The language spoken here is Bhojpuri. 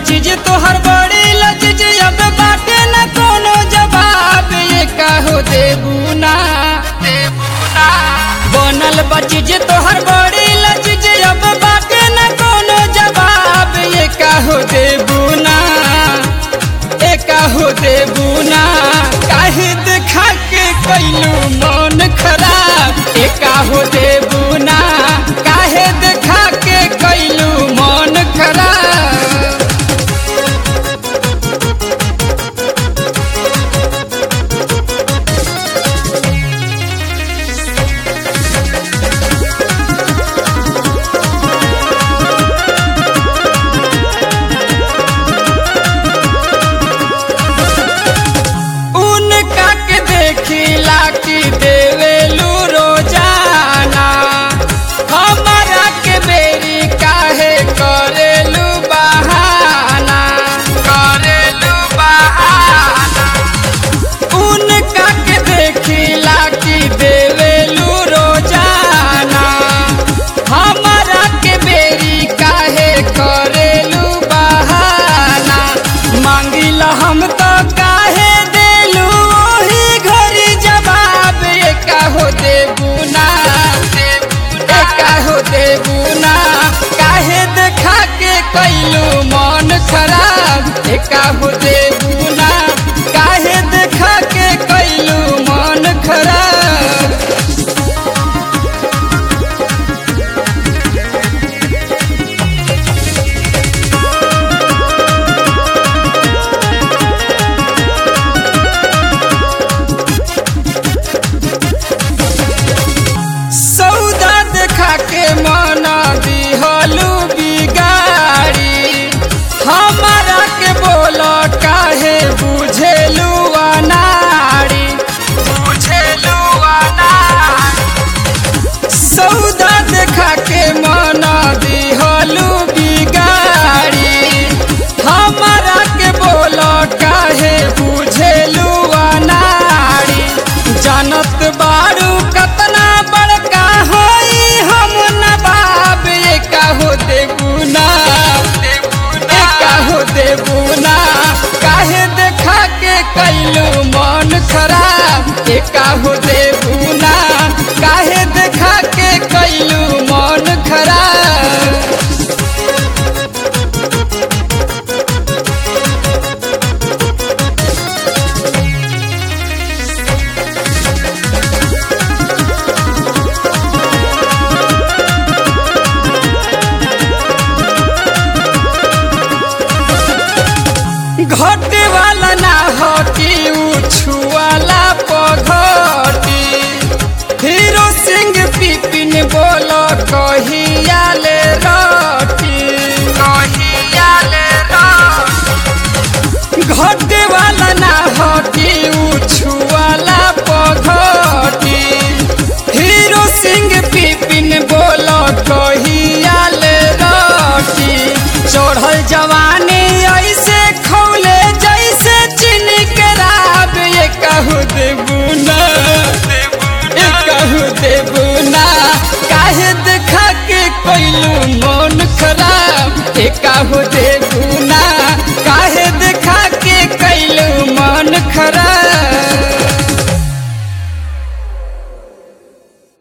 चीज तोहर बड़ी लजीज अब बाटे न कोनो जवाब ये कहो देबू ना देबू ना बनल बा चीज तोहर बड़ी लजीज अब बाटे न कोनो जवाब ये कहो देबू ना ए कहो देबू ना काहे देखा के कैलू मन खराब ए कहो देबू ना काहे देखा के कैलू मन खराब उनका के देखिला कि देवेलू रोजाना हमारा के बेरी काहे करेलू बहाना करेलू बहाना उनका के देखिला कि देवेलू रोजाना हमारा के बेरी काहे करेलू बहाना मांगिला हम तो काहे देलू ओही घरी जवाब ये काहो देबू ना ए काहो देबू ना काहे देखा के कैलू मन खराब ए काहो देबू ना काहे देखा के कैलू मन खराब सौदा देखा के मना दिहलू बिगाड़ी हमारा के बोल काहे बुझेलू अनाड़ी बुझेलू अनाड़ी सौदा देखा के मना दिहलू बिगाड़ी हमारा के बोल काहे बुझेलू अनाड़ी जानत बारू कतना बड़का होई हम नवाब ये काहो देबू ना ए काहो देबू ना काहे देखा के कैलू मन खराब ए काहो देबू ना काहे देखा के कैलू मन खराब घटे वाला ना हटी उछुआला पघटी हीरो सिंह पिपिन बोल कहिया ले रटी कहिया ले घटे वाला ना हटी उछुआला पघटी हीरो सिंह पिपिन बोल कहिया ले रटी चढ़ल जवानी ऐसे खौले जैसे चीनी के राब ये कहू देबू ना ए कहू देबू ना काहे देखा के कैलू मन खराब ए कहू दे